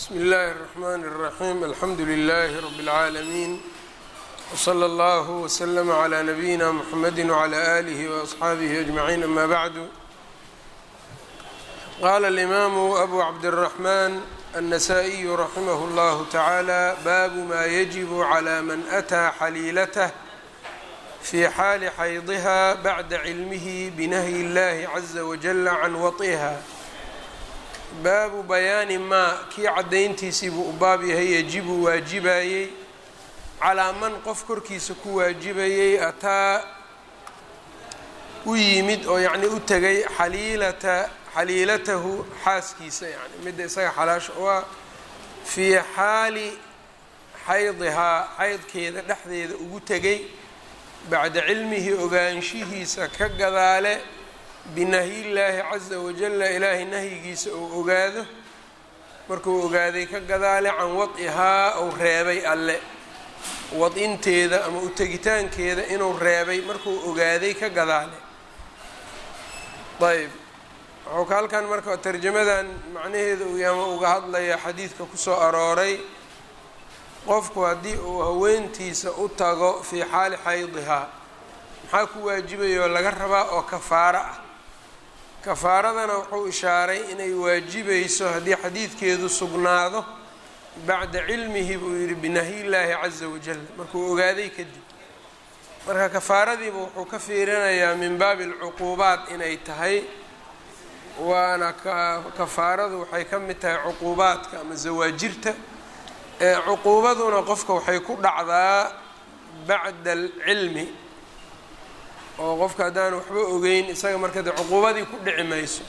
bsmi اllahi الرحmn الرaxيm alxamdu لlh rb العaalمين wslى اllah وslm عlى nabiyina mxamedi وعlى آlih وأصxaabih أجmaعin ama bعdu qala الإmaamu abu cabdالرaحman النasائي raximah اllah taعalى babu ma yجib عlى man أtىa xaliilatه fi xaali xaydiha bacda cilmih bnahyi اllahi عaزa wajل can waطiha baabu bayaani maa kii caddayntiisii buu u baab yahay yajibu waajibayey calaa man qof korkiisa ku waajibayey ataa u yimid oo yacni u tegay xaliilata xaliilatahu xaaskiisa yani midda isaga xalaasha u ah fii xaali xaydihaa xaydkeeda dhexdeeda ugu tegay bacda cilmihi ogaanshihiisa ka gadaale binahyillaahi caza wajalla ilaahay nahyigiisa uu ogaado markuu ogaaday ka gadaale can wad'ihaa ou reebay alle wad-inteeda ama u tegitaankeeda inuu reebay markuu ogaaday ka gadaale ayb wuxuu ka halkan marka tarjamadan macnaheeda uu ama uga hadlaya xadiidka kusoo arooray qofku haddii uu haweentiisa u tago fii xaali xaydihaa maxaa ku waajibayoo laga rabaa oo kafaaro ah kafaaradana wuxuu ishaaray inay waajibayso haddii xadiidkeedu sugnaado bacda cilmihi buu yidhi binahyillaahi caza wajal markuu ogaaday kadib marka kafaaradiiba wuxuu ka fiirinayaa min baabi alcuquubaat inay tahay waana kafaaradu waxay ka mid tahay cuquubaadka ama zawaajirta cuquubaduna qofka waxay ku dhacdaa bacda alcilmi oo qofka haddaan waxba ogeyn isaga marka de cuquubadii ku dhici mayso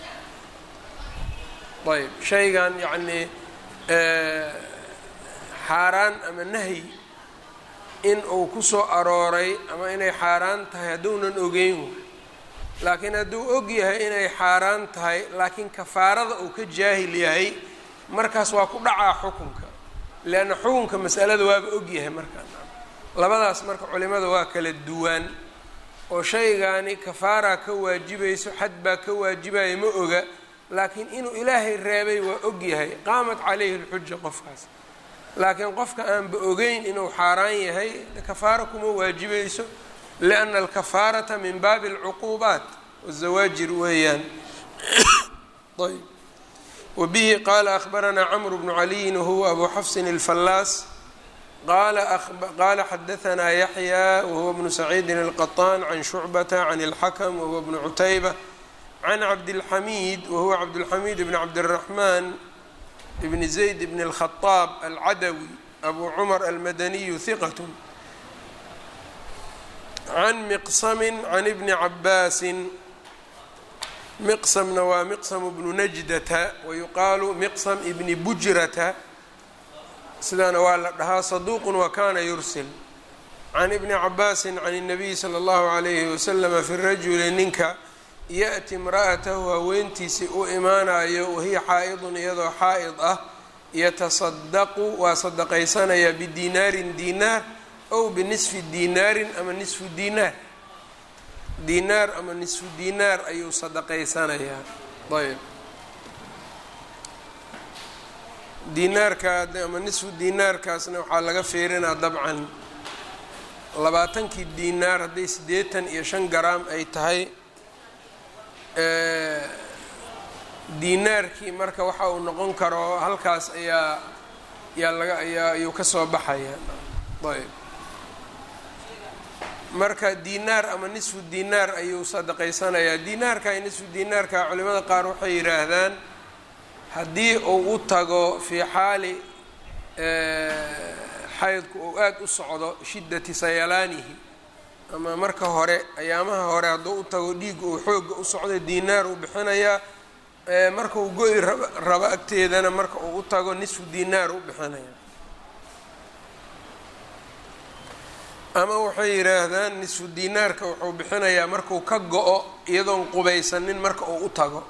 ayb shaygan yacnii xaaraan ama nahyi in uu ku soo arooray ama inay xaaraan tahay hadduunan ogeyn laakiin hadduu og yahay inay xaaraan tahay laakiin kafaarada uu ka jaahil yahay markaas waa ku dhacaa xukunka leanna xukunka masalada waaba og yahay markaa labadaas marka culimada waa kala duwaan oo shaygaani kafaaraa ka waajibayso xad baa ka waajibaya ma oga laakiin inuu ilaahay reebay waa og yahay qaamat calayhi lxuja qofkaas laakiin qofka aanba ogeyn inuu xaaraan yahay kafaaro kuma waajibayso lianna alkafaarata min baabi alcuquubaat wazawaajir weeyaan ayb wabihi qaala ahbaranaa camru bnu caliyin wahuwa abu xafsin alfallaas qala xadaanaa yaxya wahuwa bnu saciidin alqaطaan can shucbata can اlxakm wahuwa bnu cutayba can cabdilxamiid wahuwa cabdulxamiid bn cabdiraxmaan bni zayd bn اlkhadaab alcadawi abu cumar almadaniyu hiqat can miqsami can ibni cabaasin miqsamna waa miqsam bnu najdata wayuqaalu miqsam ibni bujrata sidaana waa la dhahaa saduuqun wa kana yursil can ibni cabaasin can الnabiyi salى اllahu عalayhi waslama fi rajuli ninka yaأti imra'atahu haweentiisii u imaanayo wahiya xaa'idun iyadoo xaa'id ah yatasadaqu waa sadaqaysanaya bidinaarin dinaar ow binisfi dinaarin ama nisfu dinaar dinaar ama nisfu dinaar ayuu sadaqaysanayaa ayb dinaarka ama nisfu dinaarkaasna waxaa laga fiirinaa dabcan labaatankii dinaar hadday siddeetan iyo shan garaam ay tahay dinaarkii marka waxa uu noqon karo halkaas ayaa yaa laga ayaa ayuu ka soo baxaya ayb marka dinaar ama nisfu dinaar ayuu sadaqaysanayaa dinaarka iyo nisfu dinaarka culimada qaar waxay yidhaahdaan haddii uu u tago fii xaali xaydku uu aada u socdo shiddati sayalaanihi ama marka hore ayaamaha hore hadduu u tago dhiigga uu xoogga u socdo dinaar uu bixinayaa marka uu go-i rabo agteedana marka uu u tago nisfu dinaar u bixinaya ama waxay yidhaahdaan nisfu dinaarka wuxuu bixinayaa markuu ka go-o iyadoon qubaysanin marka uu u tago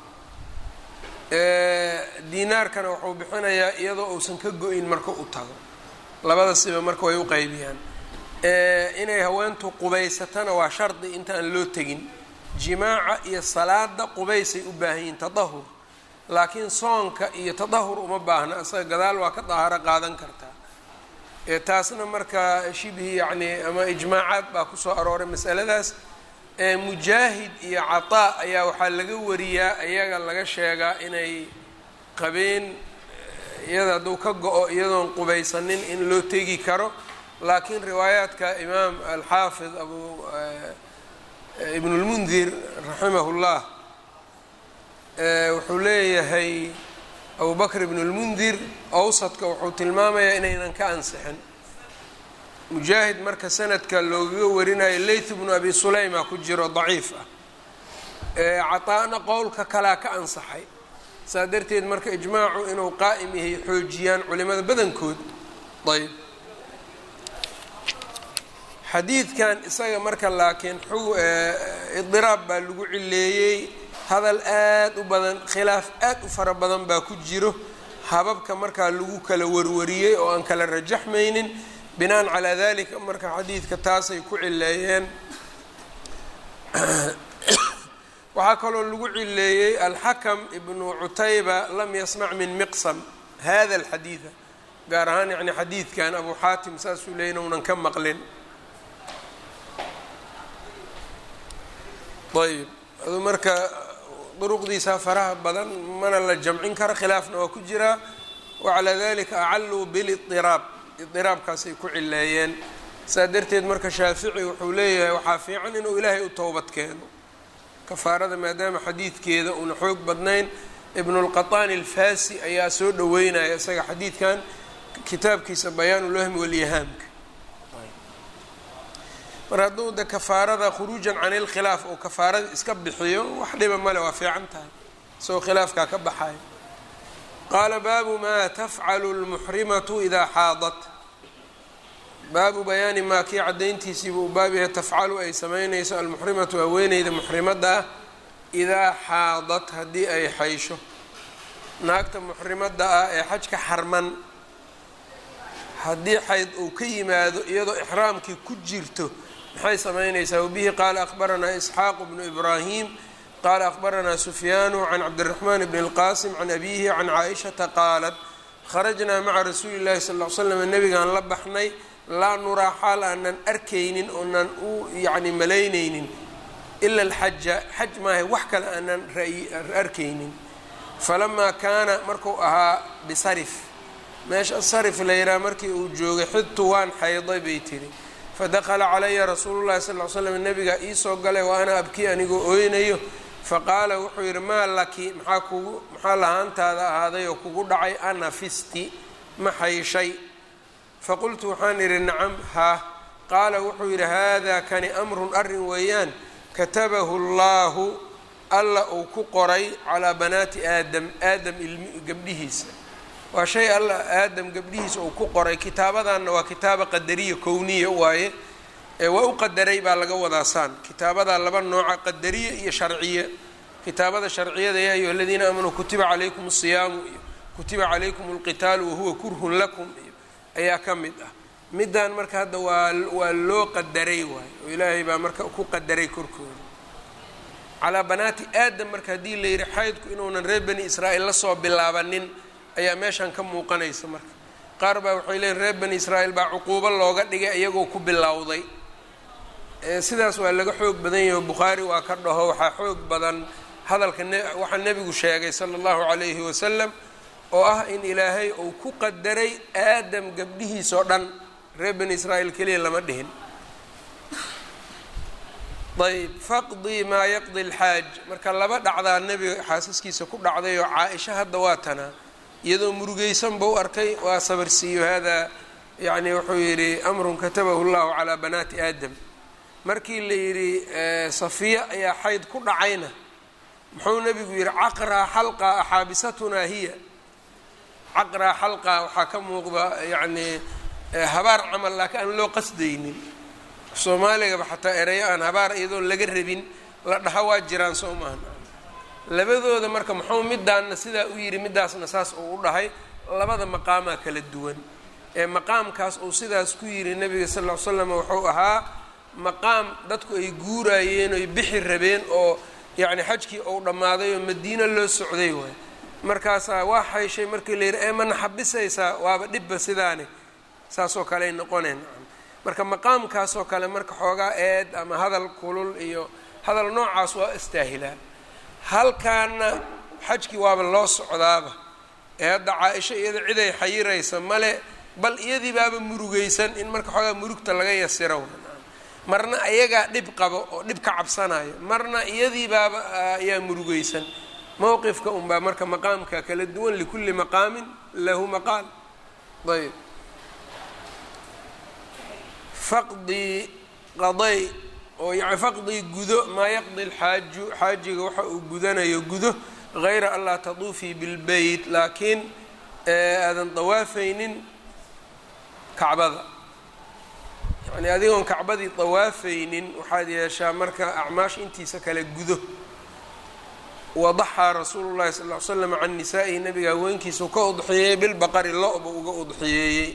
dinaarkana wuxuu bixinayaa iyadoo uusan ka go-in marka u tago labada siba marka way u qeybiyaan inay haweentu qubaysatana waa shardi intaan loo tegin jimaaca iyo salaada qubaysay u baahan yihiin tadahur laakiin soonka iyo tadahur uma baahna isaga gadaal waa ka daaharo qaadan kartaa ee taasna marka shibhi yacni ama ijmaacaad baa kusoo arooray masaladaas ee mujaahid iyo cataa ayaa waxaa laga wariyaa iyaga laga sheegaa inay qabeen iyada hadduu ka go-o iyadoon qubaysanin in loo tegi karo laakiin riwaayaadka imaam alxaafid abu ibn اlmundir raximah اllah wuxuu leeyahay abu bakr ibn اlmundir awsadka wuxuu tilmaamayaa inaynan ka ansixin mujaahid marka sanadka loogaga warinayo layth bnu abi sulayma ku jiro daciif ah caطaana qowlka kalaa ka ansaxay saa darteed marka ijmaacu inuu qaa'im yahay xoojiyaan culimada badankood ayb xadiidkan isaga marka laakiin idiraab baa lagu cileeyey hadal aad u badan khilaaf aad u fara badan baa ku jiro hababka markaa lagu kala warwariyey oo aan kala rajaxmaynin binaan calaa dalika marka xadiidka taasay ku cileeyeen waxaa kaloo lagu cileeyey alxakam ibnu cutayba lam yasmac min miqsam hada alxadiida gaar ahaan yani xadiidkan abu xaatim saasuu leeyay inuunan ka maqlin ayb adu marka duruqdiisa faraha badan mana la jamcin karo khilaafna waa ku jiraa wacalaa dalika acalluu bilidiraab idiraabkaasay ku cileeyeen saa darteed marka shaafici wuxuu leeyahay waxaa fiican inuu ilaahay u towbad keeno kafaarada maadaama xadiidkeeda uuna xoog badnayn ibnulqaطaani alfasi ayaa soo dhoweynaya isaga xadiidkan kitaabkiisa bayaanulwahmi walyahaamka mar hadduu de kafaarada khuruujan can ilkhilaaf oo kafaarada iska bixiyo wax dhiba male waa fiican tahay isagoo khilaafkaa ka baxayo qaala baabu maa tafcalu lmuxrimatu idaa xaadat baabu bayaani maa kii caddayntiisiibuu baab yahay tafcalu ay samaynayso almuxrimatu haweeneyda muxrimadda ah idaa xaadat haddii ay xaysho naagta muxrimadda ah ee xajka xarman haddii xayd uu ka yimaado iyadoo ixraamkii ku jirto maxay samaynaysaa wabihi qaala akhbaranaa isxaaqu bnu ibraahim qaala akhbaranaa sufyaanu can cabdiraxmaan bni اlqaasim can abiihi can caaishata qaalat kharajnaa maca rasuuli llahi sal l slam nabigaan la baxnay laa nuraa xaal aanan arkaynin oonan u yacni malaynaynin ila alxaja xaj maahay wax kale aanan arkaynin falamaa kaana marku ahaa bisarif meesha sarif la yidhaha markii uu joogay xidtu waan xayday bay tiri fadakala calaya rasuulu llahi sal l slam nabigaa iisoo galay wa ana abkii anigoo ooynayo faqaala wuxuu yidhi maa laki maxaa kugu maxaa lahaantaada ahaaday oo kugu dhacay ana fisti ma xayshay faqultu waxaan idhi nacam haa qaala wuxuu yidhi haadaa kani amrun arrin weeyaan katabahu llaahu alla uu ku qoray calaa banaati aadam aadam ilmi gabdhihiisa waa shay alla aadam gabdhihiisa uu ku qoray kitaabadanna waa kitaaba qadariya kowniya waaye ee waa u qadaray baa laga wadaa saan kitaabadaa laba nooca qadariya iyo sharciya kitaabada sharciyada yaa ayuha aladiina aamanuu kutiba calaykum asiyaamu iyo kutiba calaykum alqitaalu wahuwa kurhun lakum iyo ayaa ka mid ah middan marka hadda waa waa loo qadaray waayo oo ilaahay baa marka ku qadaray korkooda calaa banaati aadam marka haddii la yidhi xaydku inuunan reer bani israa'iil lasoo bilaabanin ayaa meeshan ka muuqanaysa marka qaar baa waxay leeyiin reer bani israa'iil baa cuquubo looga dhigay iyagoo ku bilowday sidaas waa laga xoog badan yaho bukhaari waa ka dhaho waxaa xoog badan hadalka waxaa nebigu sheegay sala allahu calayhi wasalam oo ah in ilaahay uu ku qadaray aadam gabdhihiis oo dhan reer bani israa'iil keliya lama dhihin ayb faqdii maa yaqdi alxaaj marka laba dhacdaa nebiga xaasaskiisa ku dhacday oo caa-isha hadda waa tanaa iyadoo murugeysan bau arkay waa sabarsiiyo hada yani wuxuu yidhi amrun katabahu llahu calaa banaati aadam markii la yidhi safiya ayaa xayd ku dhacayna muxuu nebigu yidhi caqraa xalqa axaabisatunaa hiya caqraa xalqa waxaa ka muuqda yacnii habaar camal laakiin aan loo qasdaynin soomaaligaba xataa erayo aan habaar iyadoo laga rabin la dhaha waa jiraan soo maahan labadooda marka muxuu midaanna sidaa u yidhi midaasna saas uu u dhahay labada maqaamaa kala duwan ee maqaamkaas uu sidaas ku yidhi nebiga sal ll ly slam wuxuu ahaa maqaam dadku ay guurayeen oy bixi rabeen oo yacni xajkii uu dhammaaday oo madiino loo socday waay markaasaa waa xayshay markii la yidhi ee mana xabisaysaa waaba dhibba sidaani saasoo kale ay noqoneen marka maqaamkaasoo kale marka xoogaa eed ama hadal kulul iyo hadal noocaas waa istaahilaa halkaana xajkii waaba loo socdaaba ee hadda caa-isho iyada ciday xayiraysa male bal iyadii baaba murugaysan in marka xoogaa murugta laga yasiro marna ayagaa dhib qabo oo dhib ka cabsanayo marna iyadii baaba ayaa murugaysan mowqifka unbaa marka maqaamka kala duwan likulli maqaamin lahu maqaal ayb faqdii qaday oo yani faqdii gudo maa yaqdi lxaaju xaajiga waxa uu gudanayo gudo hayra an laa taduufii bilbeyt laakiin aadan dawaafaynin kacbada yani adigoon kacbadii dawaafaynin waxaad yeeshaa marka acmaash intiisa kale gudo wadaxaa rasuulu llahi sal ly slam can nisaa'ihi nabiga haweenkiisau ka udxiyeeyey bilbaqari lo-ba uga udxiyeeyey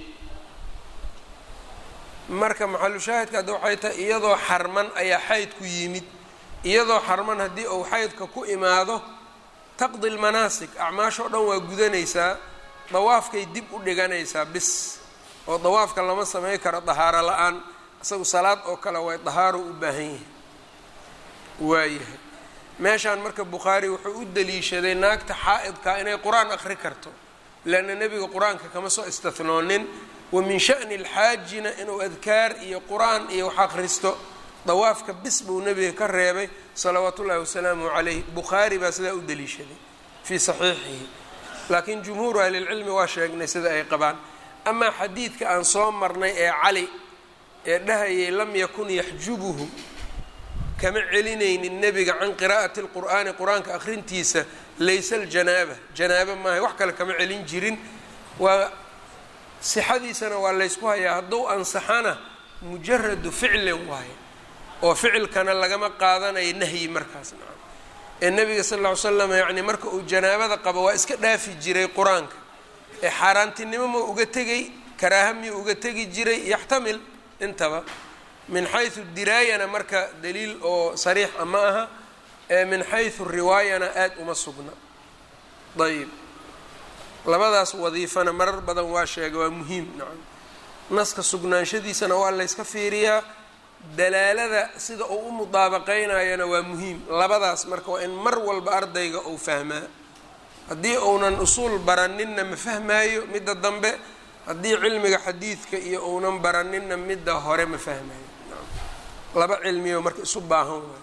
marka maxalu shaahidka hadda waxay tahay iyadoo xarman ayaa xaydku yimid iyadoo xarman haddii uu xaydka ku imaado taqdi lmanaasik acmaashoo dhan waa gudanaysaa dawaafkay dib u dhiganaysaa bis oo dawaafka lama samey karo dahaaro la-aan isagu salaad oo kale way dahaaro u baahan yahay waayahay meeshaan marka bukhaari wuxuu u daliishaday naagta xaa-idkaa inay qur-aan aqri karto leanna nebiga qur-aanka kama soo istathnoonin wa min sha'ni alxaajina inuu adkaar iyo qur-aan iyo wax akhristo dawaafka bis buu nebiga ka reebay salawaatu ullahi wasalaamu calayh bukhaari baa sidaa u daliishaday fii saxiixihi laakiin jumhuuru ahlilcilmi waa sheegnay sida ay qabaan amaa xadiidka aan soo marnay ee cali ee dhahayay lam yakun yaxjubuhu kama celinaynin nebiga can qiraa'ati lqur'aani qur-aanka akhrintiisa laysa aljanaaba janaaba maaha wax kale kama celin jirin waa sixadiisana waa laysku hayaa hadduu ansaxana mujaradu ficlin waaye oo ficilkana lagama qaadanayo nahyi markaas nacam ee nebiga sal lla ly slam yacni marka uu janaabada qabo waa iska dhaafi jiray qur-aanka ee xaaraantinimo ma uga tegay karaaha miyuu uga tegi jiray yaxtamil intaba min xaysu diraayana marka daliil oo sariixa ma aha ee min xaysu riwaayana aada uma sugna ayib labadaas wadiifana marar badan waa sheega waa muhiim nacam naska sugnaanshadiisana waa layska fiiriyaa dalaalada sida uu u mudaabaqeynayana waa muhiim labadaas marka waa in mar walba ardayga uu fahmaa haddii uunan usuul baraninna ma fahmaayo midda dambe haddii cilmiga xadiidka iyo uunan baraninna midda hore ma fahmaayo laba cilmiyo marka isu baahan waay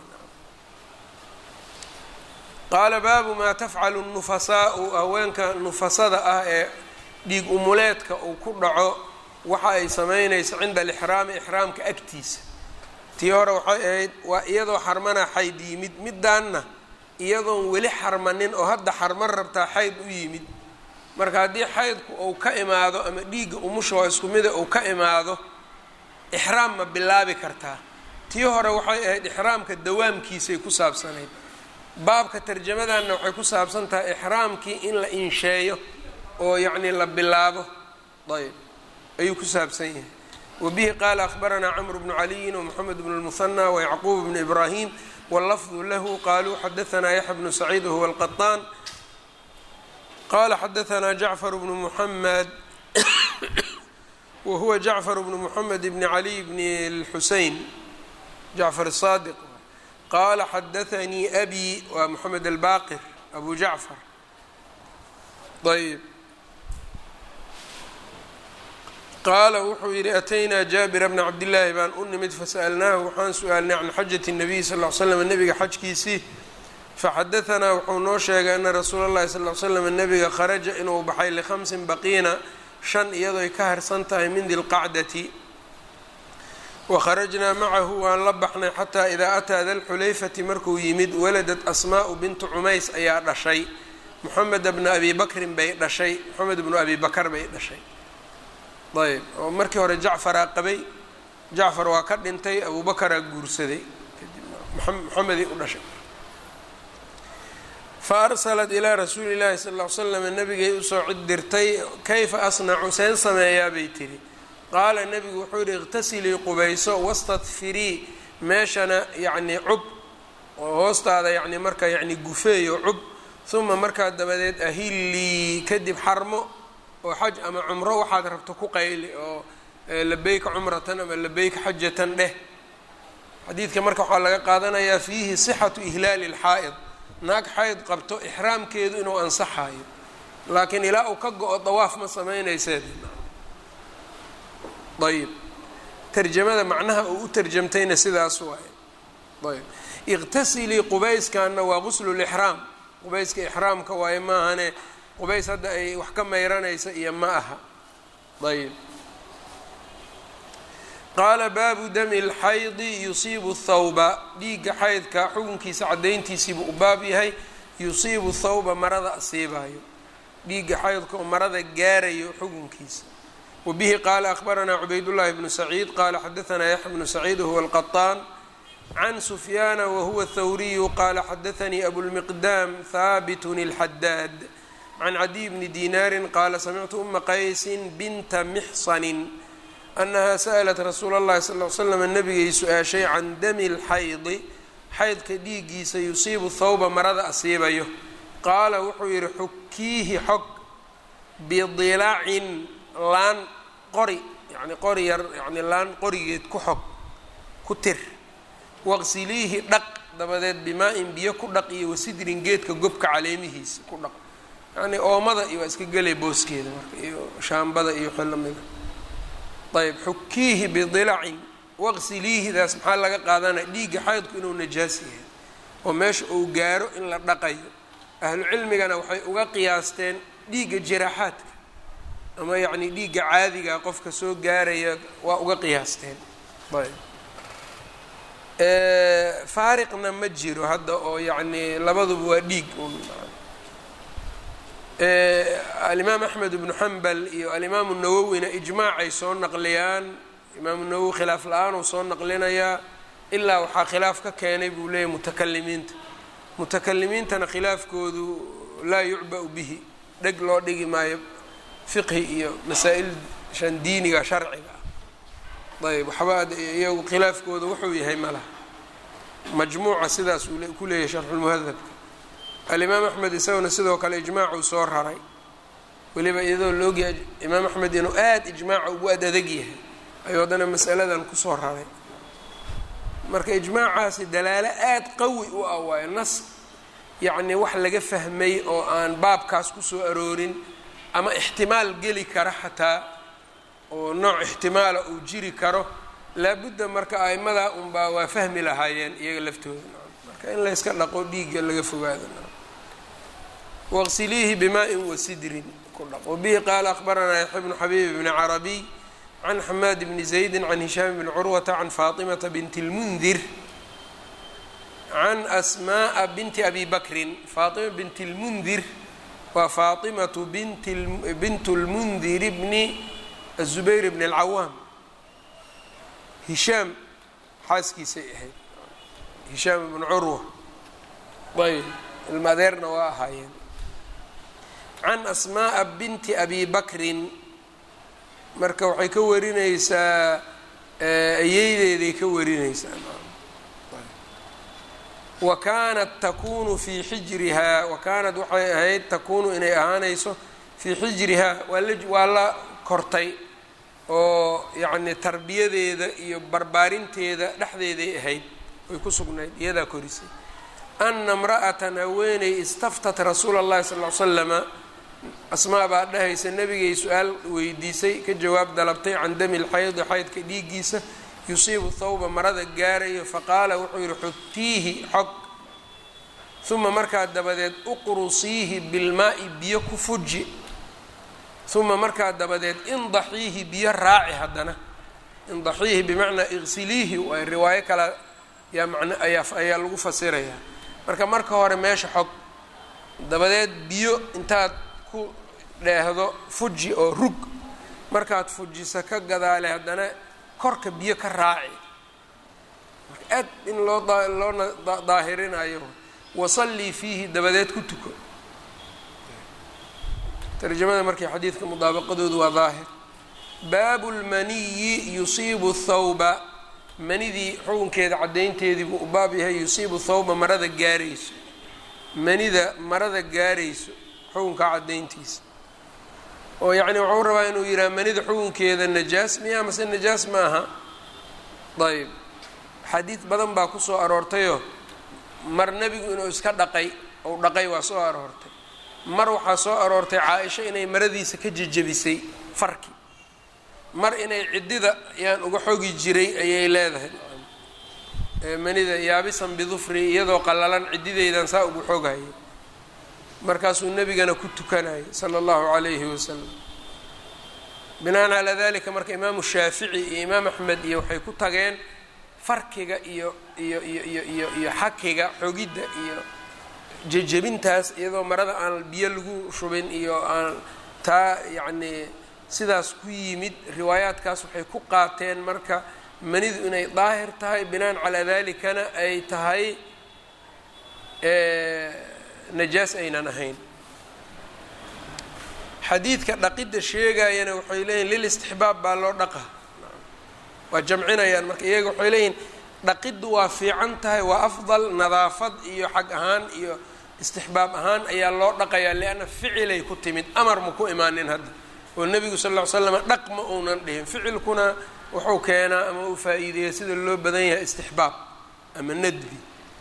qaala baabu maa tafcalu nufasaau haweenka nufasada ah ee dhiig umuleedka uu ku dhaco waxa ay samaynayso cinda alixraami ixraamka agtiisa tii hore waxay ahayd waa iyadoo xarmana xayd yimid midaanna iyadoon weli xarmanin oo hadda xarman rabtaa xayd u yimid marka haddii xaydku uu ka imaado ama dhiigga umusha oo isku mida uu ka imaado ixraam ma bilaabi kartaa tii hore waxay ahayd ixraamka dawaamkiisay ku saabsanayd baabka tarjamadanna waxay ku saabsan tahay ixraamkii in la insheeyo oo yacni la bilaabo ayb ayuu ku saabsan yahay wabihi qaala akhbaranaa camru bnu caliyin wmoxamed bnu lmuhanى wayacquub bnu ibraahim wاllafdu lahu qaluu xadaanaa yaxya bnu saciid wahuwa alqaطaan qala xadaanaa jacfar bnu muxamed wahuwa jacfar bnu muxamed bni caliy bni اlxusein jacfar الصadiq qala xadaanii abi waa moxamed albaqir abu jacfar ayb qaala wuxuu yidhi ataynaa jaabira bna cabdillaahi baan u nimid fasa'alnaahu waxaan su-aalnay can xajati الnabiy sal ly slam nebiga xajkiisii faxadaanaa wuxuu noo sheegay ana rasuula اllahi sal ly slam nebiga kharaja inuu baxay likhamsin baqiina shan iyadooy ka harsan tahay min dilqacdati wakharajnaa macahu waan la baxnay xataa idaa ataa dalxulayfati markuu yimid waladat asmaa'u bintu cumays ayaa dhashay moxamed bna abi bakrin bay dhashay moxamed bnu abi bakar bay dhashay ayb oo markii hore jacfaraa qabay jacfar waa ka dhintay abubakaraa guursaday moxamedii u dhashay fa arsalat ilaa rasuuli llaahi sal ll ly slam nabigay usoo cid dirtay kayfa asnacu seen sameeyaa bay tiri qaala nebigu wuxuu yihi iqtasilii qubayso wastadfirii meeshana yacnii cub oo hoostaada yacni marka yacni gufeeyo cub uma markaa dabadeed ahillii kadib xarmo oo xaj ama cumro waxaad rabto ku qayli oo labeyka cumratan ama labeyka xajatan dheh xadiidka marka waxaa laga qaadanayaa fiihi sixatu ihlaali اlxaa'id naag xayd qabto ixraamkeedu inuu ansaxayo laakiin ilaa uu ka go-o dawaaf ma sameynayseed ayb tarjamada macnaha uu u tarjamtayna sidaas waaye ayb iqtasilii qubayskanna waa guslu lixraam qubayska ixraamka waaye maahane qubays hadda ay wax ka mayranaysa iyo ma aha ayb qaala baabu dami lxaydi yusiibu thawba dhiigga xaydka xukunkiisa caddayntiisiibuu u baab yahay yusiibu thawba marada asiibayo dhiigga xaydka oo marada gaarayo xukunkiisa wabihi qaala akhbaranaa cubaydullahi bnu saciid qaala xadaanaa yaxya bnu saciid wahuwa alqaطaan can sufyaana wahuwa thawriyu qaala xadaanii abulmiqdaam haabitun اlxadaad can cadiy bni dinaarin qaala samictu uma qaysin binta mixsanin annahaa sa'lat rasuula اllahi sal l slam nabigay su-aashay can dami lxaydi xaydka dhiiggiisa yusiibu thawba marada asiibayo qaala wuxuu yidhi xukiihi xog bidilacin laan qori yani qori yar yani laan qorigeed ku xog ku tir waqsiliihi dhaq dabadeed bimaa-in biyo ku dhaq iyo wasidrin geedka gobka caleemihiisa ku dhaq yacnii oomada iyo waa iska gelay booskeeda marka iyo shaambada iyo xillamida ayb xukiihi bidilacin waqsiliihidaas maxaa laga qaadanaya dhiigga xaydku inuu najaas yahay oo meesha uu gaaro in la dhaqayo ahlu cilmigana waxay uga qiyaasteen dhiigga jiraaxaadka ama yacni dhiigga caadiga qofka soo gaaraya waa uga qiyaasteen ayb faariqna ma jiro hadda oo yacni labaduba waa dhiig un alimaam axmed ibnu xambal iyo alimaamu nawowina ijmaacay soo naqliyaan imaamu nawowi khilaaf la-aan uu soo naqlinayaa ilaa waxaa khilaaf ka keenay buu leeyahy mutakalimiinta mutakalimiintana khilaafkoodu laa yucba-u bihi dheg loo dhigi maayo fiqhi iyo masaa-il shan diiniga sharciga ah ayb waxba iyagu khilaafkooda wuxuu yahay ma laha majmuuca sidaas uu ku leeyahay sharxulmuhadabka alimaam axmed isaguna sidoo kale ijmaacuu soo raray weliba iyadoo laogyahay imaam axmed inuu aada ijmaaca ugu ad adeg yahay ayuu haddana masaladan kusoo raray marka ijmaacaasi dalaalo aada qawi u ah waayo nas yacnii wax laga fahmay oo aan baabkaas kusoo aroorin ama ixtimaal geli kara xataa oo nooc ixtimaala uu jiri karo laabudda marka a'imadaa unbaa waa fahmi lahaayeen iyaga laftooda marka in layska dhaqo dhiigga laga fogaado waqsiliihi bimaa-in wasidrin ku dhaq wabihi qaala akhbaranaa yaxya bnu xabiib bni carabiy can xamaad bni zaydi can hishaam bni curwata can faatimata binti اlmundir can asmaءa binti abi bakrin faatima binti اlmundir waa faatimatu bint اlmundir bni aلzubayr bni اlcawaam hishaam xaaskiisay ahayd hishaam ibnu curwa ayb ilma adeerna waa ahaayeen can asmaءa binti abi bakrin marka waxay ka warinaysaa ayeydeeday ka warinaysaa wa kaanat takunu fii xijrihaa wa kaanat waxay ahayd takunu inay ahaanayso fii xijrihaa waa la waa la kortay oo yacni tarbiyadeeda iyo barbaarinteeda dhexdeeday ahayd way ku sugnayd iyadaa korisay ana imra'atan haweeney istaftat rasuula اllahi sal l slama asmaa baa dhahaysa nebigay su-aal weydiisay ka jawaab dalabtay can dami lxaydi xaydka dhiiggiisa yusiibu thawba marada gaarayo faqaala wuxuu yihi xutiihi xog uma markaa dabadeed uqrusiihi bilmaa'i biyo ku fuji uma markaa dabadeed indaxiihi biyo raaci haddana indaxiihi bimacnaa iqsiliihi waay riwaayo kale yaa man ayaa ayaa lagu fasirayaa marka marka hore meesha xog dabadeed biyo intaad ku dheehdo fuji oo rug markaad fujisa ka gadaale haddana korka biyo ka raaci marka aad in loo loona daahirinayo wasallii fiihi dabadeed ku tuko tarjamada markii xadiidka mudaabaqadoodu waa daahir baabu lmaniyi yusiibu thawba manidii xukunkeeda caddaynteedii buu u baab yahay yusiibu thawba marada gaarayso manida marada gaarayso xukunka caddayntiisa oo yacni wuxuu rabaa inuu yidhaha manida xukunkeeda najaas miya mase najaas ma aha ayb xadiid badan baa ku soo aroortayoo mar nebigu inuu iska dhaqay ou dhaqay waa soo aroortay mar waxaa soo aroortay caa-isha inay maradiisa ka jejebisay farki mar inay ciddida yaan uga xogi jiray ayay leedahay manida yaabisan bidufri iyadoo qallalan ciddideydan saa ugu xogayay markaasuu nebigana ku tukanayay sala allahu calayhi wasalam binaan calaa dalika marka imaamu shaafici iyo imaam axmed iyo waxay ku tageen farkiga iyo iyo iyo iyo iyo iyo xakiga xogidda iyo jejebintaas iyadoo marada aan biyo lagu shubin iyo aan taa yacnii sidaas ku yimid riwaayaadkaas waxay ku qaateen marka manidu inay daahir tahay binaan calaa dalikana ay tahay najaas aynan ahayn xadiidka dhaqidda sheegayana waxay leeyihin lilistixbaab baa loo dhaqa waa jamcinayaan marka iyaga waxay leeyihin dhaqiddu waa fiican tahay waa afdal nadaafad iyo xag ahaan iyo istixbaab ahaan ayaa loo dhaqayaa lianna ficilay ku timid amar ma ku imaanin hadda oo nebigu sal ll ly slam dhaq ma uunan dhihin ficilkuna wuxuu keenaa ama uu faa-iideeya sida loo badan yahay istixbaab ama nadbi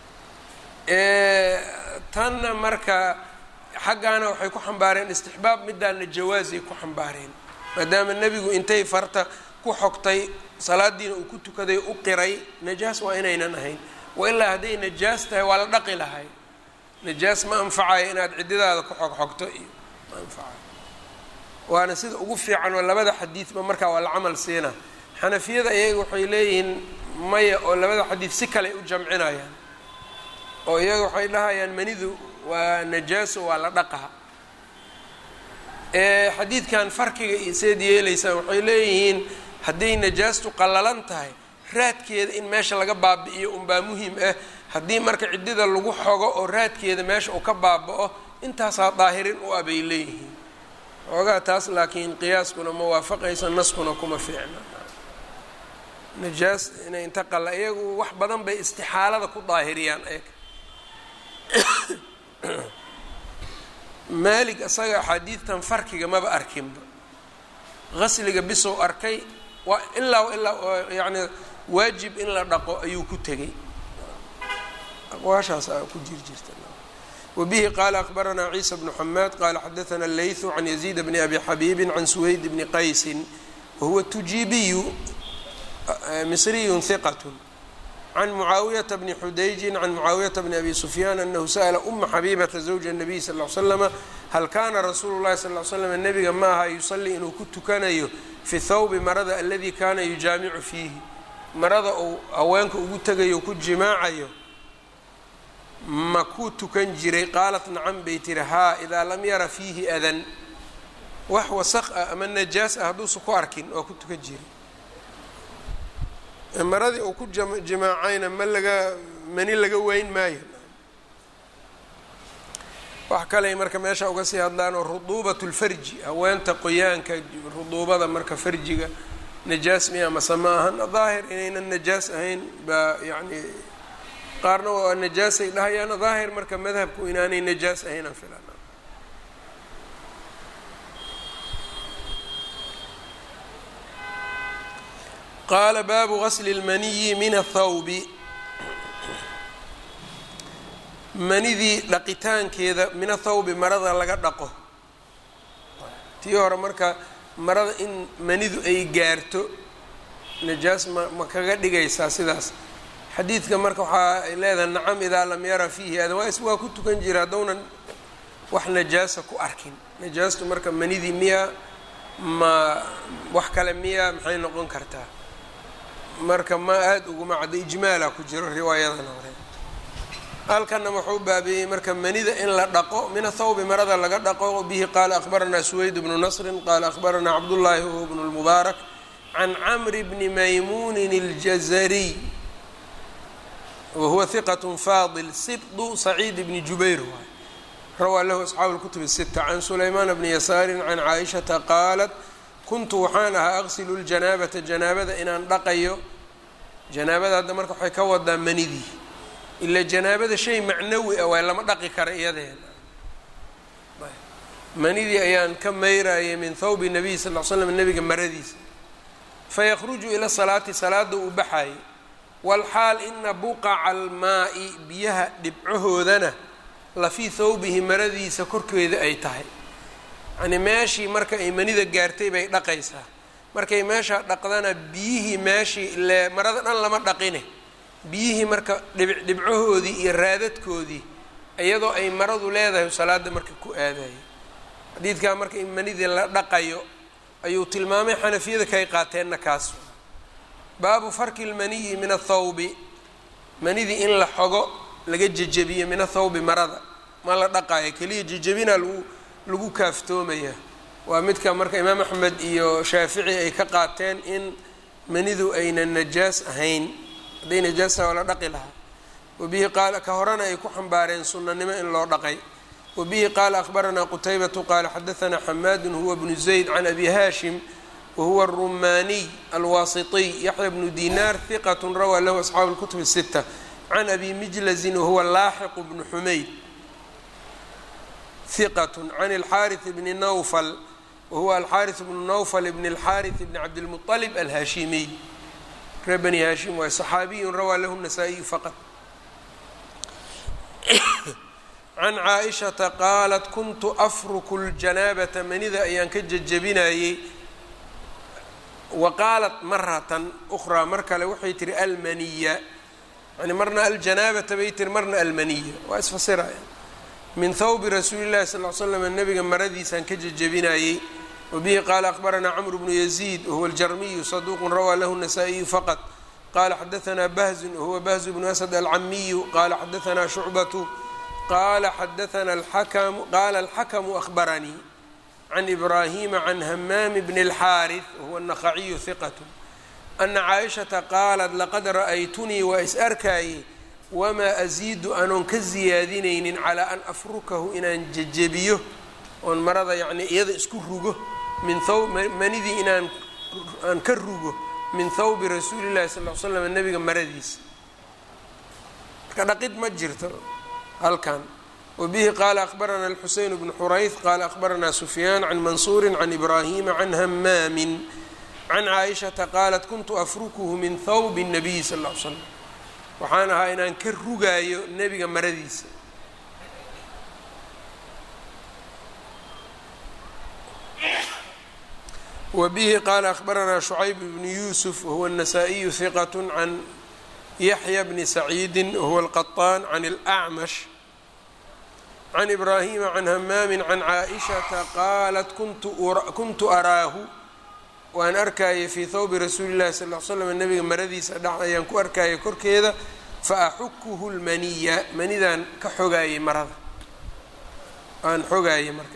tanna marka xaggaana waxay ku xambaareen istixbaab midaana jawaasay ku xambaareen maadaama nebigu intay farta ku xogtay salaadiina uu ku tukaday u qiray najaas waa inaynan ahayn wailaa hadday najaas tahay waa la dhaqi lahay najaas ma anfacayo inaad ciddidaada ku xog xogto iyo ma anfacayo waana sida ugu fiican oo labada xadiidba markaa waa la camal siina xanafiyada iyaga waxay leeyihiin maya oo labada xadiid si kale u jamcinayaan oo iyaga waxay dhahayaan manidu waa najaaso waa la dhaqaa xadiidkan farkiga iyo seed yeelaysaan waxay leeyihiin hadday najaastu qallalan tahay raadkeeda in meesha laga baabi'iyo unbaa muhim ah haddii marka ciddida lagu xogo oo raadkeeda meesha uu ka baaba-o intaasaa daahirin u ah bay leeyihiin xoogaa taas laakiin qiyaaskuna ma waafaqaysa naskuna kuma fiicna najaas inay inta qalla iyagu wax badan bay istixaalada ku daahiriyaan eeg maalig isaga axaadiidtan farkiga maba arkinba qasliga bisow arkay waa ilaa ilaa yacni waajib in la dhaqo ayuu ku tegay aqwaashaas a ku jir jirta wbihi qala akbaranaa ciisa bnu xamaad qala xadaana leythu can yaziid bni abi xabiibi can suweyd bni qaysin wahuwa tujiibiyu misriyun hiqat can mucaawiyata bni xudayjin can mucaawiyata bni abi sufyaan anahu sa'la uma xabiibata zawja الnabiy sal l slama hal kana rasuulu llahi sal l slam nebiga ma aha yusalii inuu ku tukanayo fi thawbi marada aladi kana yujaamicu fiihi marada uu haweenka ugu tegayo ku jimaacayo ma ku tukan jiray qaalat nacan bay tiri haa idaa lam yara fiihi adan wax wasaq ah ama najaas ah hadduusa ku arkin waa ku tukan jiray maradii uu ku jimaacayna ma laga mani laga weyn maayo wax kaley marka meesha uga sii hadlaan oo ruduubat lfarji haweenta qoyaanka ruduubada marka farjiga najaas miya mase ma ahan daahir inaynan najaas ahayn baa yacni qaarna waa najaasay dhahayaan daahir marka madhabku inaanay najaas ahaynaan filan qaala baabu gasli اlmaniyi min athawbi manidii dhaqitaankeeda min athawbi marada laga dhaqo tii hore marka marada in manidu ay gaarto najaas ma ma kaga dhigaysaa sidaas xadiidka marka waxaa ay leedahay nacam idaa lam yara fiihi adan waa is waa ku tukan jira haddownan wax najaasa ku arkin najaastu marka manidii miya ma wax kale miya maxay noqon kartaa marka ma aada uguma cadda ijmaala ku jiro riwaayadan hore halkana wuxuu baabeeyey marka manida in la dhaqo min athawbi marada laga dhaqo bihi qaala akhbaranaa suweyd bnu nasrin qaala akhbaranaa cabdullaahi huwa bnu lmubaarak can camri bni maymuunin اljazariy wahuwa hiqat faadil sibdu saciid bni jubayr waay rawaa lahu asxaabu lkutub sita can sulaymaana bni yasaarin can caaishata qaalat kuntu waxaan ahaa aqsilu ljanaabata janaabada inaan dhaqayo janaabada hadda marka waxay ka wadaa manidii ila janaabada shay macnawi ah waa lama dhaqi kara iyadeena manidii ayaan ka mayrayay min thawbi nabiy sal l slam nabiga maradiisa fayakhruju ila salaati salaada uu baxayay walxaal ina buqaca almaa'i biyaha dhibcahoodana lafii thawbihi maradiisa korkeeda ay tahay yacnii meeshii marka ay manida gaartay bay dhaqaysaa markay meeshaa dhaqdana biyihii meeshii ile marada dhan lama dhaqine biyihii marka dhib dhibcahoodii iyo raadadkoodii iyadoo ay maradu leedahay salaada marka ku aadayay xadiidkaa marka in manidii la dhaqayo ayuu tilmaamay xanafiyada kay qaateenna kaas baabu farki lmaniyi min athawbi manidii in la xogo laga jejebiyo min athawbi marada ma la dhaqayo keliya jejebinaa lagu lagu kaaftoomayaa waa midka marka imaam axmed iyo shaafici ay ka qaateen in manidu ayna najaas ahayn hadday najaasa waa la dhaqi lahaa wabihi qaala ka horena ay ku xambaareen sunanimo in loo dhaqay wabihi qaala akhbaranaa qutaybatu qaala xadaanaa xamaadun huwa bnu zayd can abi haashim wahuwa arumaaniy alwaasitiy yaxya bnu dinaar hiqat rawaa lahu asxaabu lkutub الsita can abi mijlazin wahuwa laaxiqu bnu xumayd hiqat can alxaariث bni nawfal wahuwa alxaariث bnu nawfal bn اlxaariث bni cabdilmuطalib alhaashimiy ree bani haashim waay صaxaabiyun rawaa lahu الnasaa-iyu faqad can caaishata qaalat kuntu afruku ljanaabata manida ayaan ka jejebinayey wa qaalat maratan ukhraa mar kale waxay tihi almaniya yani marna aljanaabata bay tiri marna almaniya waa isfasiraya min thawbi rasuuli llahi sal l slam nabiga maradiisaan ka jejebinayey wabihi qaala akhbaranaa camru bnu yaziid wahuwa aljarmiyu saduuqun rawaa lahu nasaa-iyu faqad qala xadaanaa bahzun wahuwa bahzu bnu asad alcamiyu qala xadaanaa shucbatu qala xadaana alxakamu qaala alxakamu ahbaranii can ibraahima can hamaami bni اlxaariث wahuwa naqaciyu hiqatu ana caaishata qaalat laqad ra'aytunii waa is arkaaye wamaa asiidu anoon ka siyaadinaynin calaa an afrukahu inaan jejebiyo oon marada yacnii iyada isku rugo min haw manidii inaan aan ka rugo min thawbi rasuuli llahi sal l slam nabiga maradiisa marka dhaqid ma jirto halkan wbihi qaala akhbarana alxuseyn bnu xurayth qaala akhbaranaa sufyaan can mansuuri can ibraahima can hamaamin can caaishata qaalat kuntu afrukuhu min thawbi الnabiyi sal l slam waxaan ahaa inaan ka rugaayo nebiga maradiisa wbihi qaala akhbaranaa shucayb bnu yuusuf wahuwa الnasaa-iyu hiqat can yaxya bni saciidi wahuwa alqaطaan can اlأcmash can ibraahima can hamaami can caaishata qaalat kuntu araahu waan arkayay fii thawbi rasuuli llahi sal l slam nabiga maradiisa dhex ayaan ku arkayay korkeeda faaxukuhu lmaniya manidaan ka xogaayay marada aan xogaayay marka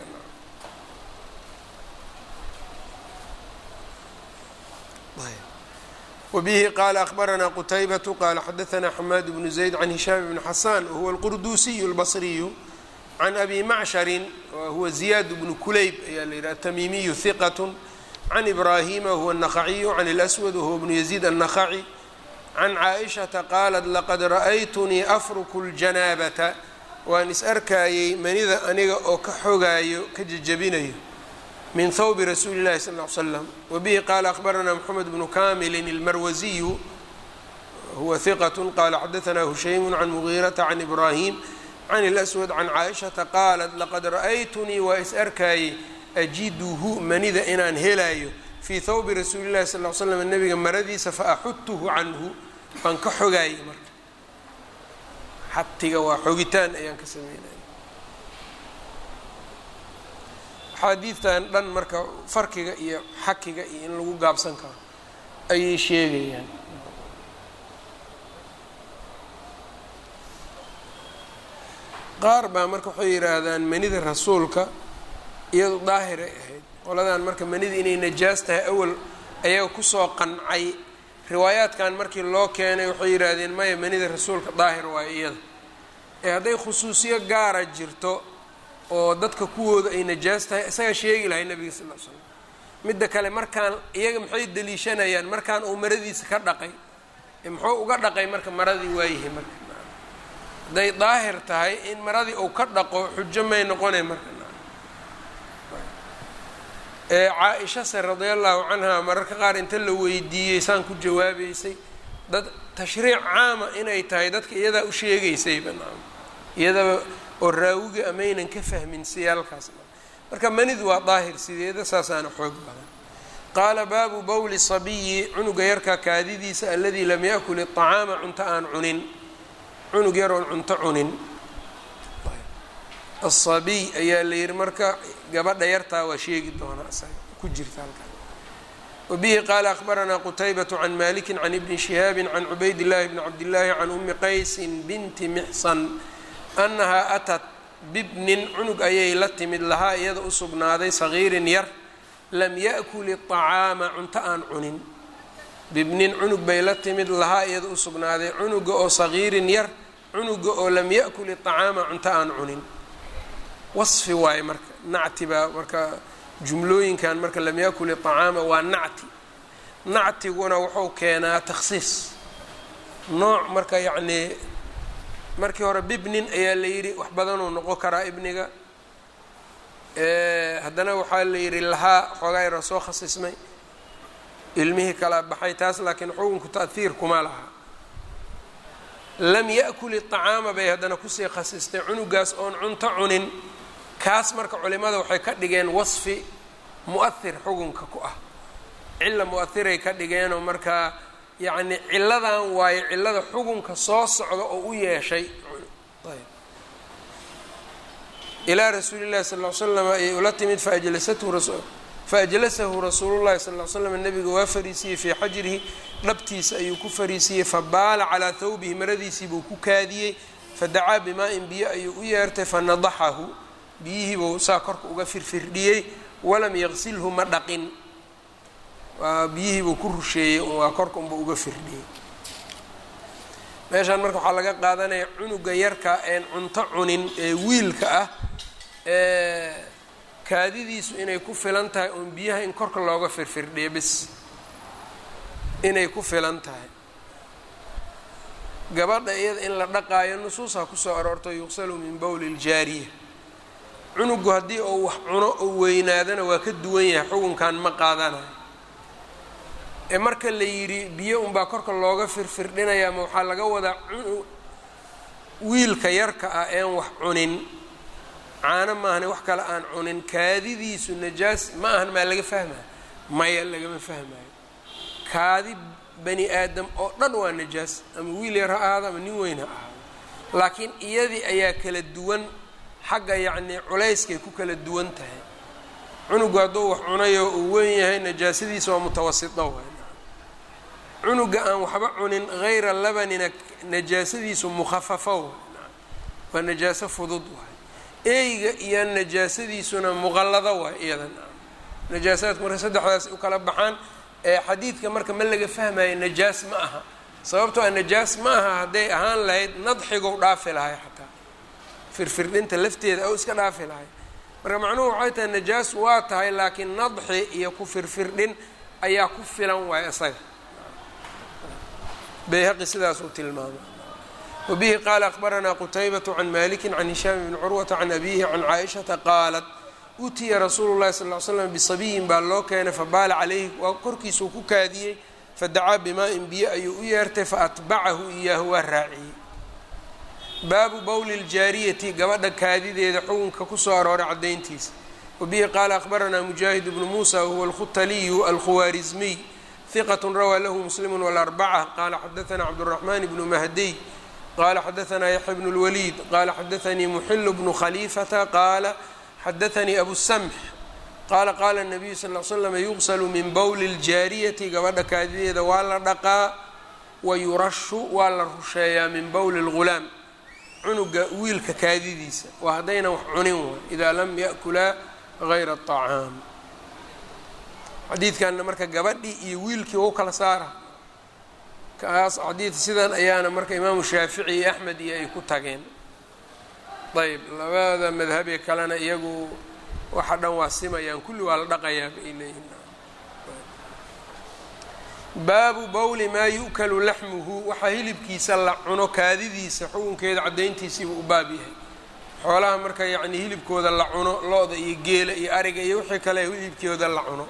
wbihi qaala akhbaranaa qutaybatu qaala xadaanaa xamaad bnu zayd can hishaam bni xasan wahuwa alqurduusiyu اlbasriyu can abi macsharin wahuwa ziyaad bnu kulayb ayaa la yidhaha atamiimiyu hiqat can ibraahima wahuwa الnaqaciyu can اlأswad wahuwa bnu yaziid الnaqaci can caaishata qaalat laqad ra'aytunii afruku اljanaabata waan is arkayey manida aniga oo ka xogaayo ka jejabinayo min thawbi rasuuli اllahi sal ly slam wabihi qaala akhbaranaa moxamed bnu kamilin اlmarwasiyu huwa hiqat qaala xadaanaa hushaymu can mugiirata can ibraahim can اlأswad can caaishata qaalat laqad ra'aytunii waa is arkayey ajiduhu manida inaan helayo fii thawbi rasuuli llahi sal l slam nabiga maradiisa faaxutuhu canhu waan ka xogaayay marka xatiga waa xogitaan ayaan ka sameynaya axaadiidtan dhan marka farkiga iyo xakiga iyo in lagu gaabsan karo ayay sheegayaan qaar baa marka waxay yidhaahdaan manida rasuulka iyadu daahiray ahayd qoladan marka manida inay najaas tahay awal ayaga kusoo qancay riwaayaadkan markii loo keenay waxay yidhaahdeen maya manida rasuulka daahir waayo iyada ee hadday khusuusiyo gaara jirto oo dadka kuwooda ay najaas tahay isagaa sheegi lahay nabiga sal l slam midda kale markaan iyaga maxay deliishanayaan markaan uu maradiisa ka dhaqay muxuu uga dhaqay marka maradii waayahay marka hadday daahir tahay in maradii uu ka dhaqo xujo may noqonay marka ee caa-ishase radia allahu canha mararka qaar inta la weydiiyey saan ku jawaabeysay dad tashriic caama inay tahay dadka iyadaa u sheegaysayba naam iyadaba oo raawiga amaynan ka fahmin siyaalkaas marka manidu waa daahir sideeda saasaana xoog badan qaala baabu bowli sabiyi cunuga yarkaa kaadidiisa aladii lam yakul iطacaama cunto aan cunin cunug yaroon cunto cunin asabiy ayaa la yihi marka gabadha yartaa waa sheegi doonaa isaga ku jirta halkaa wabihi qaala akhbaranaa qutaybaة can maliki can ibni shihaabi can cubayd اllahi bni cabdillaahi can umi qaysin binti mixsan annahaa atat bibnin cunug ayay la timid lahaa iyada u sugnaaday sagiirin yar lam yaأkul iطacaama cunto aan cunin bibnin cunug bay la timid lahaa iyada u sugnaaday cunuga oo sagiirin yar cunuga oo lam yaأkul iطacaama cunto aan cunin wasfi waaye marka nacti baa marka jumlooyinkan marka lam yakul iطacaama waa nacti nactiguna wuxuu keenaa takhsiis nooc marka yacnii markii hore bibnin ayaa la yidhi wax badanuu noqon karaa ibniga haddana waxaa la yidhi lahaa xoogaa yara soo khasismay ilmihii kala baxay taas laakiin xukunku ta'hiir kuma laha lam yaأkul iطacaama bay haddana kusii khasistay cunugaas oon cunto cunin kaas marka culimada waxay ka dhigeen wasfi mu'ahir xukunka ku ah cilla mu'ahiray ka dhigeenoo markaa yacni cilladan waayo cillada xukunka soo socda oo u yeeshay ilaa rasuuli llahi sal l slam ayay ula timid faajlasathu faajlasahu rasuulu llahi sal l slam nabiga waa fariisiyey fii xajrihi dhabtiisa ayuu ku fariisiyey fabaala calaa thawbihi maradiisii buu ku kaadiyey fadacaa bimaa-in biyo ayuu u yeertay fanadaxahu biyihiibuu saa korka uga firfirdhiyey walam yaqsilhu ma dhaqin waa biyihiibuu ku rusheeyey waa korka unba uga firdhiyey meeshaan marka waxaa laga qaadanaya cunuga yarka een cunto cunin ee wiilka ah ee kaadidiisu inay ku filan tahay oon biyaha in korka looga firfirdhiyo bis inay ku filan tahay gabadha iyada in la dhaqaayo nusuusaa kusoo aroorto yuqsalu min bowli ljaariya cunugu haddii uu wax cuno oo weynaadana waa ka duwan yahay xukunkan ma qaadanayo ee marka la yidhi biyo unbaa korka looga firfirdhinaya ma waxaa laga wadaa wiilka yarka ah een wax cunin caano maahane wax kale aan cunin kaadidiisu najaas ma ahan maa laga fahmaya maya lagama fahmayo kaadi bani aadam oo dhan waa najaas ama wiil yar ha ahaado ama nin weyn ha ahaado laakiin iyadii ayaa kala duwan xagga yacnii culayskay ku kala duwan tahay cunugu hadduu wax cunayo uu weyn yahay najaasadiisa waa mutawasito waay cunuga aan waxba cunin hayra labanina najaasadiisu mukhafafo waay waa najaaso fudud waay eyga iyo najaasadiisuna muqallado waay iyadan najaasaadku marka saddexdaas u kala baxaan ee xadiidka marka ma laga fahmayo najaas ma aha sababtoo a najaas ma aha hadday ahaan lahayd nadxigou dhaafi lahay xataa firfirdhinta lafteeda ou iska dhaafi lahay marka macnuhu waxay tahay najaas waa tahay laakiin nadxi iyo ku firfirdhin ayaa ku filan waay isaga bayhaqi sidaasuu tilmaamay wabihi qaala akbaranaa qutaybatu can maliki can hishaam bni curwata can abihi can caaishata qaalat utiya rasuulu llahi sal ly slam bisabiyin baa loo keenay fabaala calayhi waa korkiisuu ku kaadiyey fadacaa bimaa-in biyo ayuu u yeertay faatbacahu iyaahu waa raaciyey baabu bowli ljaariyati gabadha kaadideeda xukunka kusoo arooray caddayntiisa wabihi qaala akbaranaa mujaahid bnu muusa wahuwa alkhutaliyu alkhuwaarizmiy hiqat rawaa lahu muslimu wاlarbaca qaala xadaanaa cabdالraxman bnu mahdiy qaala xadaanaa yaxya bnu اlwaliid qaala xadaanii muxilu bnu khaliifata qaala xadaanii abu samx qaala qaala الnabiyu sal l slam yuqsalu min bowli اljaariyati gabadha kaadideeda waa la dhaqaa wayurashu waa la rusheeyaa min bowli اlgulaam cunuga wiilka kaadidiisa waa haddaynan wax cunin waay idaa lam yakulaa gayra الطacaam xadiidkanna marka gabadhii iyo wiilkii u kala saara kaas xadiid sidan ayaana marka imaamu shaafici iyo axmed iyo ay ku tageen ayb labada madhabee kalena iyagu waxa dhan waa simayaan kulli waa la dhaqayaa bay leeyihin baabu bowli maa yu'kalu laxmuhu waxaa hilibkiisa la cuno kaadidiisa xukunkeeda caddayntiisiibuu u baab yahay xoolaha marka yacnii hilibkooda la cuno lo-da iyo geela iyo ariga iyo wixii kale hilibkooda la cuno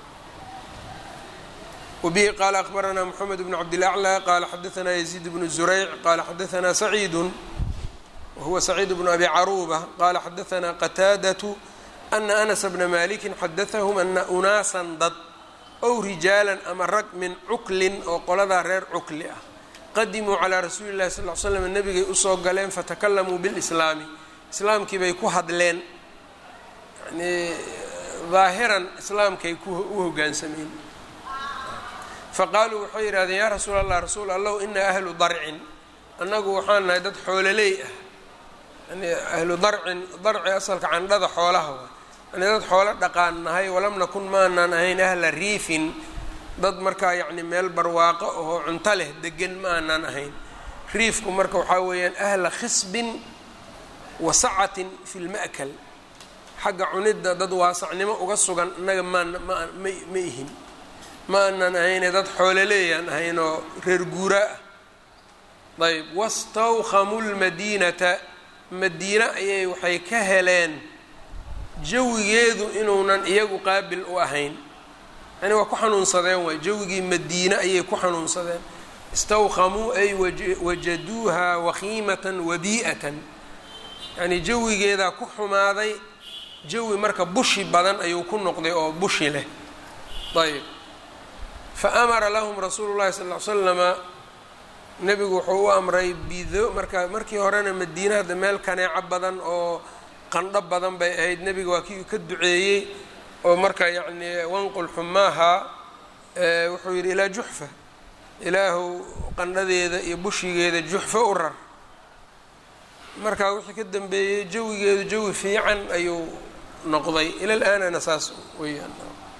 wbihi qaala akbaranaa mxamed bn cabdilaclى qaala xadaanaa yaziid bnu zurayc qaala xadaanaa saciidu wahuwa saciid bnu abi caruuba qaala xadaanaa qataadatu ana anasa bna maliki xadaahum ana unaasan dad ow rijaalan ama rag min cuklin oo qoladaa reer cukli ah qadimuu calaa rasuuli llahi sal l slam nebigay usoo galeen fatakalamuu bilislaami islaamkii bay ku hadleen yani daahiran islaamkay u hogaansameen faqaaluu waxay yidhahdeen yaa rasuul allah rasuul allahu inaa ahlu darcin annagu waxaan nahay dad xoololey ah yani ahlu darcin darci asalka candhada xoolaha waa yani dad xoolo dhaqaan nahay walam nakun maanaan ahayn ahla riifin dad markaa yacni meel barwaaqo oo cunto leh degan ma aanaan ahayn riifku marka waxaa weeyaan ahla khisbin wa sacatin fi lma'kal xagga cunidda dad waasacnimo uga sugan innaga maan ma ma ihin ma aanan ahayne dad xoololeeyaan ahaynoo reer guuraa ah ayb wastawkhamuu lmadiinata madiine ayay waxay ka heleen jawigeedu inuunan iyagu qaabil u ahayn yani waa ku xanuunsadeen waay jawigii madiine ayay ku xanuunsadeen istawkhamuu ay wajaduuha wakhiimatan wabii'atan yani jawigeedaa ku xumaaday jawi marka bushi badan ayuu ku noqday oo bushi leh ayb faamara lahum rasuulu llahi sal l slama nebigu wuxuu u amray bido marka markii horena madiine hadda meel kaneeco badan oo qandho badan bay ahayd nebiga waa kii ka duceeyey oo marka yacni wanqul xumaaha wuxuu yidhi ilaa juxfa ilaahu qandhadeeda iyo bushigeeda juxfa u rar marka wixii ka dambeeyey jawigeedu jawi fiican ayuu noqday ila laanana saas weyaan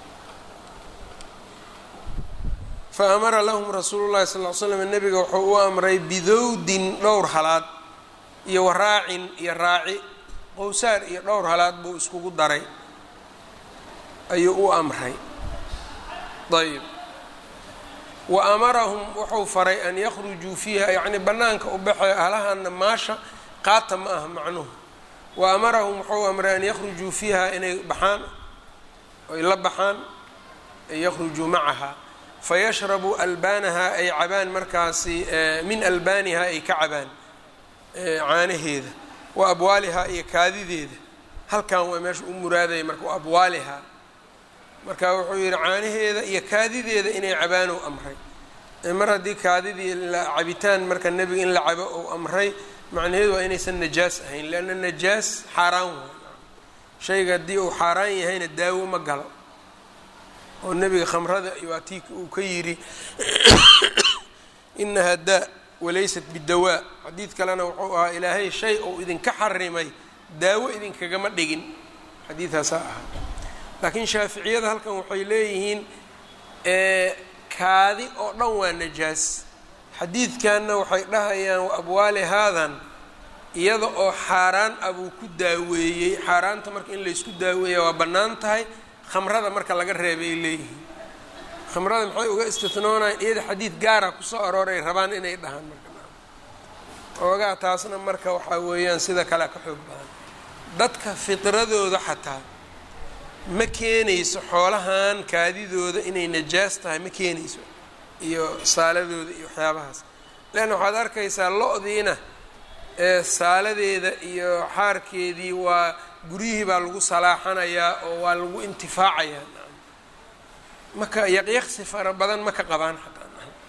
fa amara lahum rasuulu llahi sal l slam nebiga wuxuu u amray bidowdin dhowr halaad iyo waraacin iyo raaci qowsaar iyo dhowr halaad buu iskugu daray ayuu u amray ayb wa amarahum wuxuu faray an yakhrujuu fiiha yacni bannaanka u baxay ahlahana maasha qaata ma aha macnuhu wa amarahum wuxuu amray an yakhrujuu fiiha inay baxaan ay la baxaan ay yakhrujuu macaha fayashrabuu albaanaha ay cabaan markaasi min albaaniha ay ka cabaan caanaheeda wa abwaalihaa iyo kaadideeda halkan waa meesha u muraadaya marka abwaalihaa marka wuxuu yihi caanaheeda iyo kaadideeda inay cabaan ou amray mar haddii kaadidii cabitaan marka nebiga in la cabo ou amray macnaheedu waa inaysan najaas ahayn leanna najaas xaaraan waay shayga haddii uu xaaraan yahayna daawo ma galo oo nebiga khamrada waa tii uu ka yidhi inahaa daa walaysat bidawaa xadiid kalena wuxuu ahaa ilaahay shay ou idinka xarimay daawo idinkagama dhigin xadiidaasaa ahaa laakiin shaaficiyada halkan waxay leeyihiin kaadi oo dhan waa najaas xadiidkanna waxay dhahayaan wa abwaali haadan iyada oo xaaraan ah buu ku daaweeyey xaaraanta marka in laysku daaweeya waa bannaan tahay khamrada marka laga reebay leeyihiin khamrada maxay uga istihnoonayaan iyada xadiid gaara kusoo arooray rabaan inay dhahaan marka oogaa taasna marka waxaa weeyaan sida kalea ka xoog badan dadka fitradooda xataa ma keenayso xoolahan kaadidooda inay najaas tahay ma keenayso iyo saaladooda iyo waxyaabahaas leanna waxaad arkaysaa lo-diina ee saaladeeda iyo xaarkeedii waa guryihii baa lagu salaaxanayaa oo waa lagu intifaacayaa maka yaqyaqsi fara badan ma ka qabaan xataa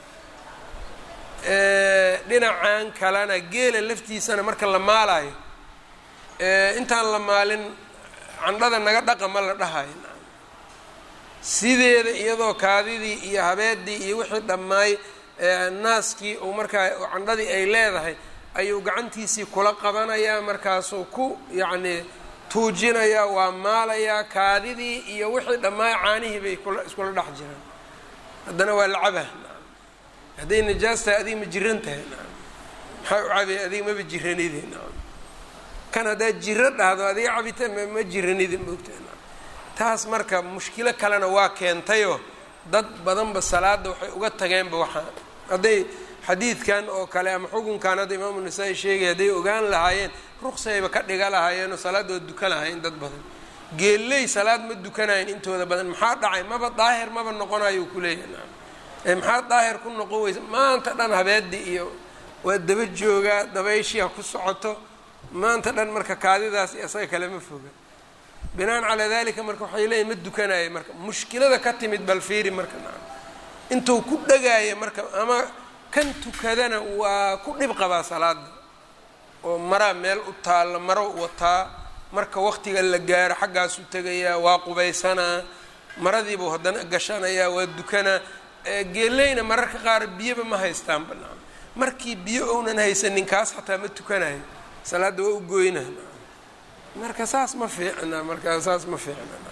dhinacan kalena geela laftiisana marka la maalayo intaan la maalin candhada naga dhaqa ma la dhahayo sideeda iyadoo kaadidii iyo habeedii iyo wixii dhammaay naaskii uu markaa candhadii ay leedahay ayuu gacantiisii kula qabanayaa markaasuu ku yacnii tuujinayaa waa maalayaa kaadidii iyo wixii dhammaay caanihii bay kula iskula dhex jiraan haddana waa lacabah hadday najaas tahay adiga ma jiran tahay maxaa u cabay adiga maba jiranide kan haddaad jiro dhahdo adiga cabitaan ma jiranide maogtahay taas marka mushkilo kalena waa keentayoo dad badanba salaada waxay uga tageenba waxaa hadday xadiidkan oo kale ama xukunkan hadda imaamu nasaa-i sheegay hadday ogaan lahaayeen ruqsayba ka dhiga lahaayeen oo salaad waa dukan lahaayeen dad badan geelley salaad ma dukanayen intooda badan maxaa dhacay maba daahir maba noqonayo ku leeyahay ee maxaa daahir ku noqon weysa maanta dhan habeedii iyo waa daba joogaa dabayshii ha ku socoto maanta dhan marka kaadidaas iyo isaga kale ma foga binaan calaa dalika marka waxay leeyihin ma dukanaya marka mushkilada ka timid bal fiiri marka intuu ku dhagaaya marka ama kan tukadana waa ku dhib qabaa salaada oo maraa meel u taalla maro wataa marka waqtiga la gaaro xaggaasu tegayaa waa qubaysanaa maradiibuu haddana gashanayaa waa dukanaa geeleyna mararka qaar biyaba ma haystaan banaan markii biyo ounan haysanin kaas xataa ma tukanayo salaadda waa u goyna marka saas ma fiicna marka saas ma fiicna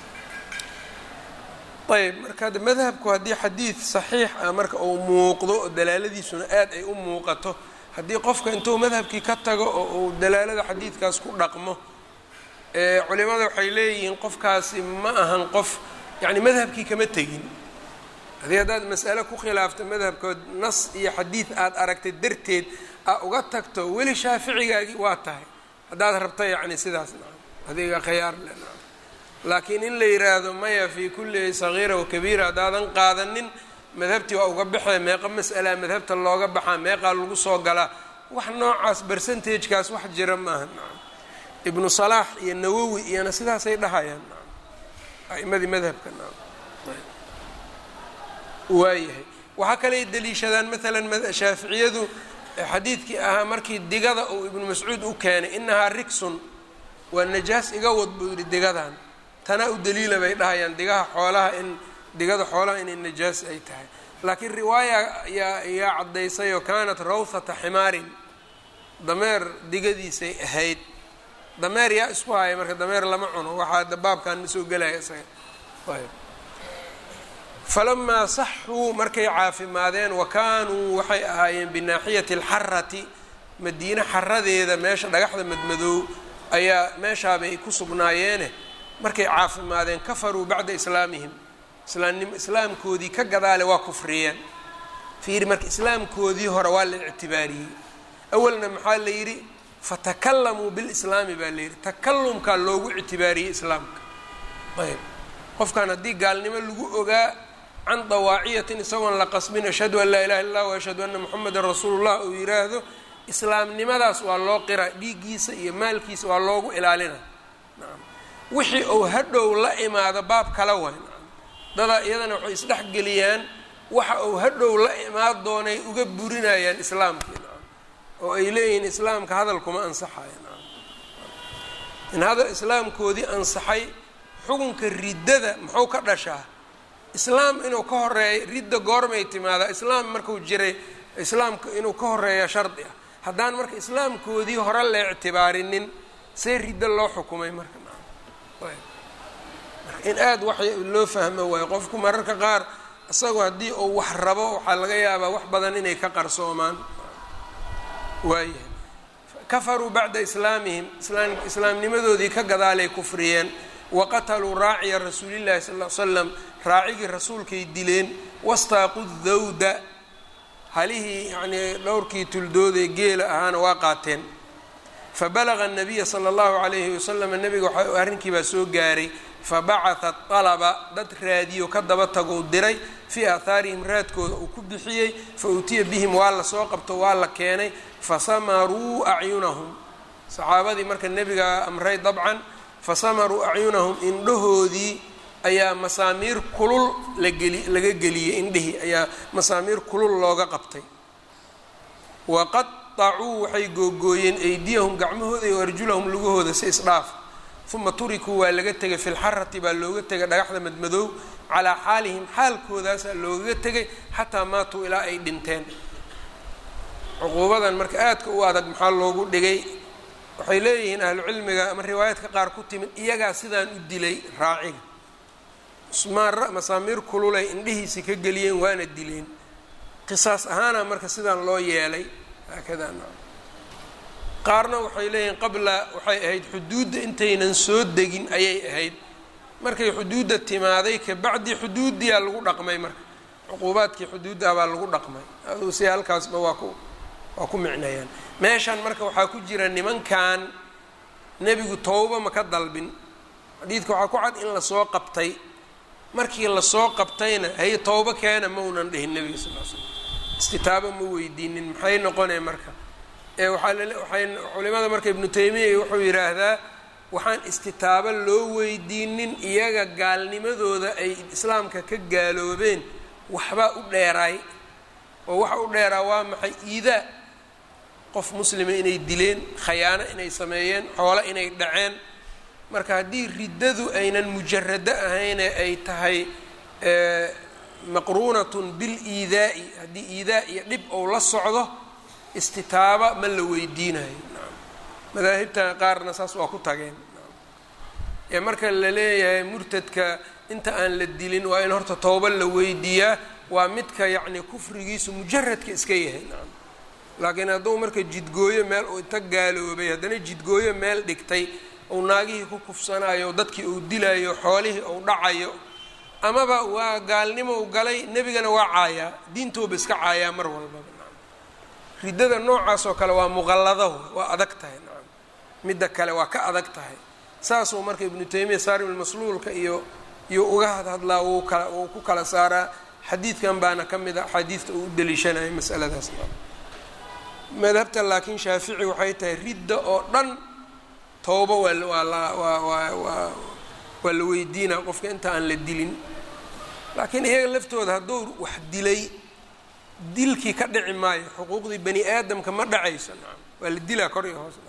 ayb marka de madhabku haddii xadiid saxiix ah marka uu muuqdo oo dalaaladiisuna aad ay u muuqato haddii qofka intuu madhabkii ka tago oo uu dalaalada xadiidkaas ku dhaqmo culimada waxay leeyihiin qofkaasi ma ahan qof yacni madhabkii kama tegin haddii haddaad mas'ale ku khilaafto madhabkood nas iyo xadiid aada aragtay darteed aa uga tagto weli shaaficigaagii waa tahay haddaad rabta yacni sidaas nacam adiga khiyaar le nacam laakiin in la yiraahdo maya fii kulli sagiira wakabiira haddaadan qaadanin madhabtii waa uga baxee meeqa mas'alaa madhabta looga baxaa meeqaa lagu soo galaa wax noocaas bercentagekaas wax jira maaha nacam ibnu salaax iyo nawowi iyona sidaasay dhahayaan nacam a'imadii madhabka nacam waayahay waxaa kaley deliishadaan maalan shaaficiyadu xadiidkii ahaa markii digada uu ibnu mascuud u keenay inahaa rigsun waa najaas iga wad buu yihi digadan tanaa u daliila bay dhahayaan digaha xoolaha in digada xoolaha inay najaas ay tahay laakiin riwaaya yaa yaa caddaysay oo kaanat rawthata ximaarin dameer digadiisay ahayd dameer yaa isku haya marka dameer lama cuno waxaa dabaabkan ma soo gelaya isaga falamaa saxuu markay caafimaadeen wa kaanuu waxay ahaayeen binaaxiyati alxarati madiine xaradeeda meesha dhagaxda madmadoow ayaa meeshaabay ku sugnaayeene markay caafimaadeen kafaruu bacda islaamihim islaamnim islaamkoodii ka gadaale waa kufriyeen fiiri marka islaamkoodii hore waa la ictibaariyey awalna maxaa la yidhi fatakalamuu bilislaami baa la yidhi takalumkaa loogu ictibaariyey islaamka ayb qofkan haddii gaalnimo lagu ogaa can dawaaciyatin isagoon la qasbin ashhadu an laa ilaha illa lah ashhadu anna moxamedan rasuulullah uu yiraahdo islaamnimadaas waa loo qira dhiiggiisa iyo maalkiisa waa loogu ilaalina nacam wixii uu hadhow la imaado baab kala way nacam dadaa iyadana waxay isdhexgeliyaan waxa uu hadhow la imaan doonay uga burinayaan islaamkii nacam oo ay leeyihiin islaamka hadalkuma ansaxayo nacam in hadal islaamkoodii ansaxay xukunka riddada muxuu ka dhashaa islaam inuu ka horeeyo ridda goormay timaadaa islaam markuu jiray islaamka inuu ka horeeya shardi ah haddaan marka islaamkoodii hore la ictibaarinin see riddo loo xukumay marka marka in aada wax loo fahmo waayo qofku mararka qaar isagoo haddii uu wax rabo waxaa laga yaabaa wax badan inay ka qarsoomaan waayahay kafaruu bacda islaamihim islaamnimadoodii ka gadaalay kufriyeen waqataluu raaciya rasuulillahi sal l slam raacigii rasuulkay dileen wastaaqu dawda halihii yacnii dhowrkii tuldooday geela ahaana waa qaateen fabalaga anabiya sala allahu calayhi wasalam nabiga waxa arrinkii baa soo gaaray fabacatha alaba dad raadiyo ka daba tagou diray fii aahaarihim raadkooda uu ku bixiyey fa utiya bihim waa la soo qabto waa la keenay fasamaruu acyunahum saxaabadii marka nebiga amray dabcan fasamaruu acyunahum indhahoodii ayaa masaamiir kulul lageli laga geliyey indhihii ayaa masaamiir kulul looga qabtay waqaطacuu waxay googooyeen eydiyahum gacmahooda iyo arjulahum lugahooda si isdhaaf uma turikuu waa laga tegay fi lxarati baa looga tegay dhagaxda madmadoow calaa xaalihim xaalkoodaasaa loogaga tegay xataa maatuu ilaa ay dhinteen cuquubadan marka aadka u adag maxaa loogu dhigay waxay leeyihiin ahlucilmiga ama riwaayaadka qaar ku timid iyagaa sidaan u dilay raaciga usmaan masaamiir kululay indhihiisi ka geliyeen waana dileen qisaas ahaana marka sidaan loo yeelay haakada qaarna waxay leeyihiin qabla waxay ahayd xuduudda intaynan soo degin ayay ahayd markay xuduudda timaaday kabacdi xuduuddiyaa lagu dhaqmay marka cuquubaadkii xuduudda baa lagu dhaqmay aduu si halkaasba waa ku waa ku micnayaan meeshan marka waxaa ku jira nimankan nebigu towba ma ka dalbin xadiidka waxaa ku cad in lasoo qabtay markii lasoo qabtayna hay towbo keena maunan dhihin nebiga sal l slam istitaabo ma weydiinin maxay noqonee marka ee waxaa lwaay culimada marka ibnu taymiya wuxuu yidhaahdaa waxaan istitaabo loo weydiinin iyaga gaalnimadooda ay islaamka ka gaaloobeen waxbaa u dheeraay oo waxa u dheeraa waa maxay iidaa qof muslima inay dileen khayaano inay sameeyeen xoolo inay dhaceen marka haddii riddadu aynan mujarado ahayne ay tahay maqruunatun biliidaa'i haddii iidaa iyo dhib ou la socdo istitaaba ma la weydiinayo madaahibta qaarna saas waa ku tageen ee marka la leeyahay murtadka inta aan la dilin waa in horta tooba la weydiiyaa waa midka yacni kufrigiisu mujaradka iska yahay nacam laakiin hadduu marka jidgooyo meel uu inta gaaloobay haddana jidgooyo meel dhigtay uu naagihii ku kufsanayo dadkii uu dilayo xoolihii uu dhacayo amaba waa gaalnimo u galay nebigana waa caayaa diintooba iska caayaa mar walbaba nacam riddada noocaas oo kale waa muqallado waa adag tahay nacam midda kale waa ka adag tahay saasuu marka ibnu taymiya saarimulmasluulka iyo iyo uga hadhadlaa wuu kala wuu ku kala saaraa xadiidkan baana ka mid a axaadiidta uu u daliishanaya masaladaas madhabta laakiin shaafici waxay tahay ridda oo dhan towba waa waa la waa waa waa waa la weydiinaa qofka inta aan la dilin laakiin iyaga laftooda hadduu wax dilay dilkii ka dhici maayo xuquuqdii bani aadamka ma dhacayso nacam waa la dilaa kor iyo hoos nacam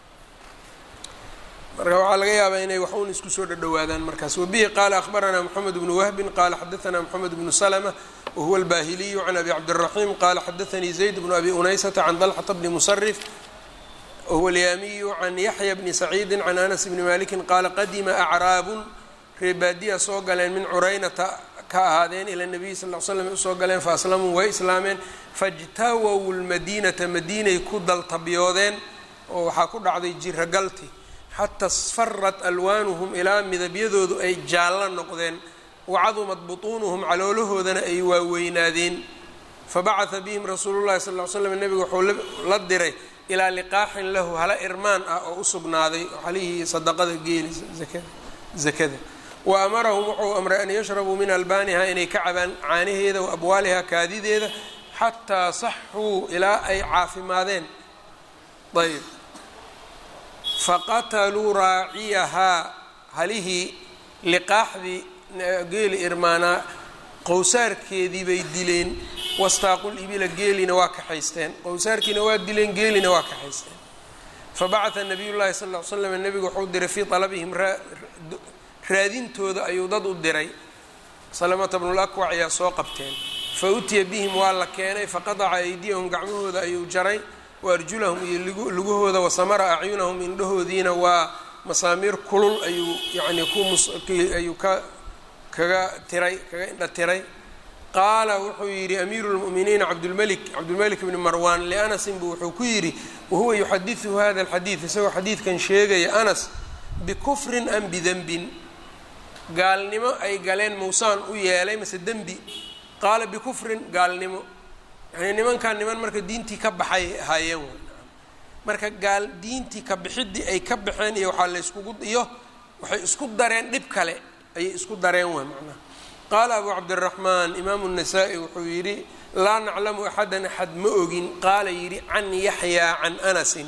marka waxaa laga yaabaa inay wax uun isku soo dhadhowaadaan markaas wabihi qaala akhbaranaa moxamed bnu wahbin qaala xadaanaa moxamed bnu slma wahuwa albahiliyu can abi cabdiraxiim qaala xadaanii zayd bnu abi unaysata can dalxata bni musarif wahuwa alyaamiyu can yaxya bni saciidi can anas bni maliki qaala qadima acraabun reebaadiya soo galeen min curaynata ka ahaadeen ila nabiyi sal l slam usoo galeen faaslamuu way islaameen fajtawow lmadiinata madiinay ku daltabyoodeen oo waxaa ku dhacday jiragalti xataa sfarat alwaanuhum ilaa midabyadoodu ay jaallo noqdeen wacadumad butuunuhum caloolahoodana ay waaweynaadeen fabacata bihim rasuulu llahi sal l slam nebiga wuxuu la diray ilaa liqaaxin lahu hala irmaan ah oo u sugnaaday halihii sadaqada geeli zakada wa amarahum wuxuu amray an yashrabuu min albaaniha inay ka cabaan caanaheeda wa abwaaliha kaadideeda xataa saxuu ilaa ay caafimaadeen ayb faqataluu raaciyahaa halihii liqaaxdii geeli irmaanaa qowsaarkeedii bay dileen wastaaqul ibila geelina waa kaxaysteen qowsaarkiina waa dileen geelina waa kaxaysteen fabacata nabiy llahi sal l slam nebigu wuxuu diray fii alabihim raadintooda ayuu dad u diray salamata bnulakwac ayaa soo qabteen fa utiya bihim waa la keenay faqadaca aydiyahum gacmahooda ayuu jaray waarjulahum iyo lugahooda wasamara acyunahum indhahoodiina waa masaamiir kulul ayuu yacnii kuayuu ka kaga tiray kaga indha tiray qaala wuxuu yidhi amiiru lmu'miniina cabdulmelik cabdulmelik bni marwan lianasin buu wuxuu ku yidhi wahuwa yuxadiثu hada alxadiid isagoo xadiidkan sheegaya anas bikufrin am bidenbin gaalnimo ay galeen muusaan u yeelay mase dembi qaala bikufrin gaalnimo yani nimankan niman marka diintii ka baxay ahaayeen w marka gaal diintii ka bixidii ay ka baxeen iyo waxaa layskugu iyo waxay isku dareen dhib kale ayay isku dareen wa macnaha qaala abu cabdiraxmaan imaamu الnasaa-i wuxuu yidhi laa naclamu axadan axad ma ogin qaala yidhi can yaxyaa can anasin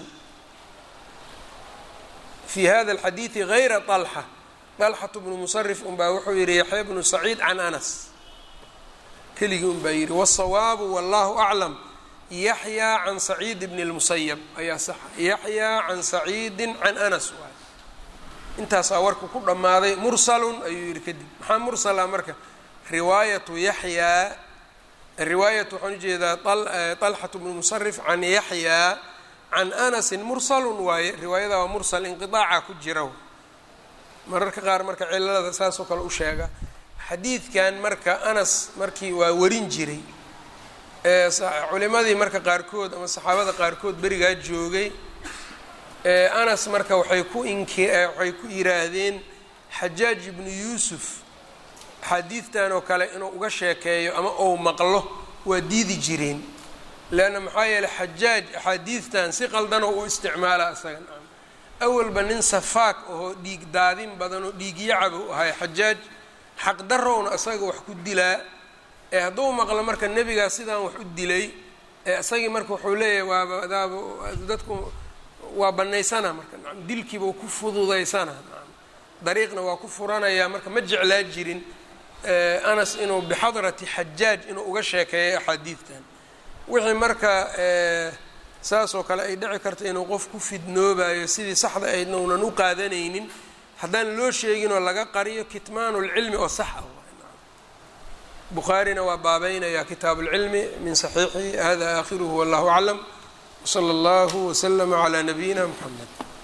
fi hada alxadiidi gayra طalxa طalxatu bnu musarif unbaa wuxuu yidhi yaxya bnu saciid can anas keligii un baa yidhi wالsawaabu wallahu aclam yaxyaa can saciid bni اlmusayab ayaa saxa yaxyaa can saciidi can anas waay intaasaa warka ku dhammaaday mursalun ayuu yidhi kadib maxaa mursala marka riwaayatu yaxyaa riwaayatu waxaan ujeedaa طalxatu bnu musarif can yaxyaa can anasin mursalun waaye riwaayada waa mursal inqiطaaca ku jira mararka qaar marka cilalada saasoo kale u sheega xadiidkan marka anas markii waa warin jiray culimadii marka qaarkood ama saxaabada qaarkood berigaa joogay anas marka waxay ku inki waxay ku yiraahdeen xajaaj ibnu yuusuf axaadiidtan oo kale inuu uga sheekeeyo ama ou maqlo waa diidi jireen leanna maxaa yeeley xajaaj axaadiidtan si qaldanoo u isticmaala isaga awalba nin safaak ahoo dhiig daadin badan oo dhiigyacaba u ahay xajaaj xaqdarowna isaga wax ku dilaa ee hadduu maqlo marka nebigaa sidaan wax u dilay ee isagii marka wuxuu leeyahay waaba adaaba dadku waa banaysana marka nacam dilkiiba ku fududaysana nacam dariiqna waa ku furanayaa marka ma jeclaa jirin anas inuu bixadrati xajaaj inuu uga sheekeeyo axaadiidtan wixii marka saasoo kale ay dhici karta inuu qof ku fidnoobayo sidii saxda aydna unan u qaadanaynin haddaan loo sheegin oo laga qariyo kitmaanu lcilmi oo sax ah bukhaarina waa baabeynaya kitaabu اlcilmi min saxiixi hada aakhiruhu wallahu aclam wslى اllahu wslama عlى nabiyina mxamed